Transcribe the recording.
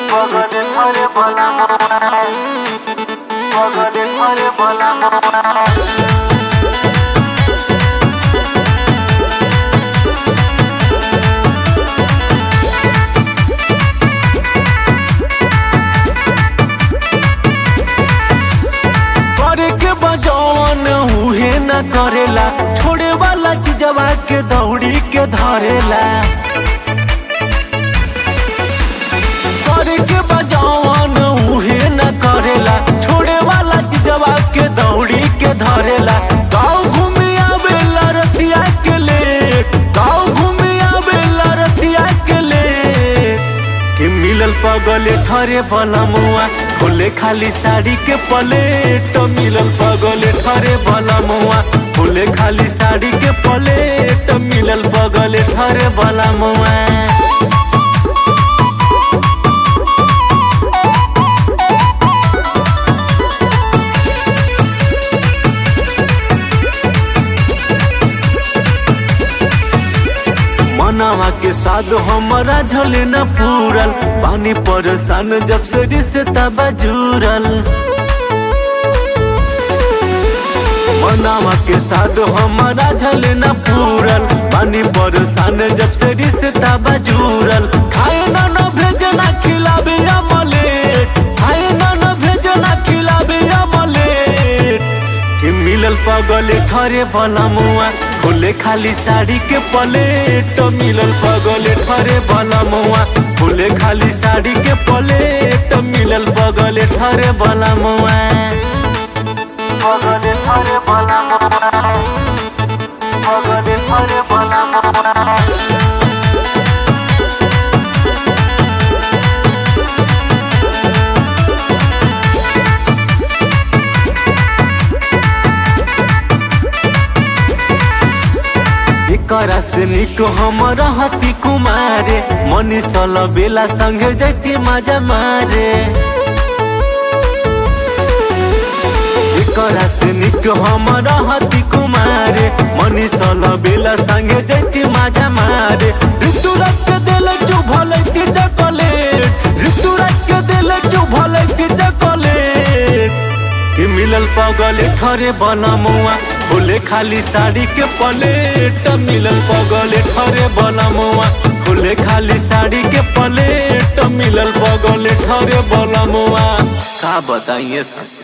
পগলে ধরে বলা পগলে ধরে বলা करे के बजौन उहे न करेला छोड़े वाला चीजवा के दौड़ी के धरेला करे के बजौन उहे न करेला छोड़े वाला चीजवा के दौड़ी के धरेला गाँव घूमे आवेला रतिया के लेट गाँव घूमे आवेला रतिया के लेट कि मिलल पगले ठरे बलमुआ खोले खाली साड़ी के पलेट मिलल पगले ठरे बलमुआ खोले खाली साड़ी के पलेट मिलल पगले ठरे बलमुआ मनावा के साथ हमारा झले न पूरल पानी परेशान जब से रिश्ता बजूरल मनावा के साथ हमारा झले न पूरल पानी परेशान जब से रिश्ता बजूरल खाए ना न भेजना खिलाबे अमलेट खाए ना न भेजना खिलाबे अमलेट कि मिलल पगले ठरे बलमुआ खोले खाली साड़ी के पलेट मिलल पगले ठरे बलमुआ खोले खाली साड़ी के पलेट मिलल पगले ठरे बलमुआ পগলে ধরে বলা পগলে ধরে বলা एकरा से निक हम रहती कुमारे मनीषल बेला संगे जैती मजा मारे एकरा से निक हम रहती कुमारे मनीषल बेला संगे जैती मजा मारे ऋतुराज के दिल चुभलैती चॉकलेट ऋतुराज के दिल चुभलैती चॉकलेट कि मिलल पगले ठरे बनमुआ खोले खाली साड़ी के पलेट मिलल पगले ठरे बनमुआ खोले खाली साड़ी के पलेट मिलल पगले ठरे बनमुआ का बताइए सब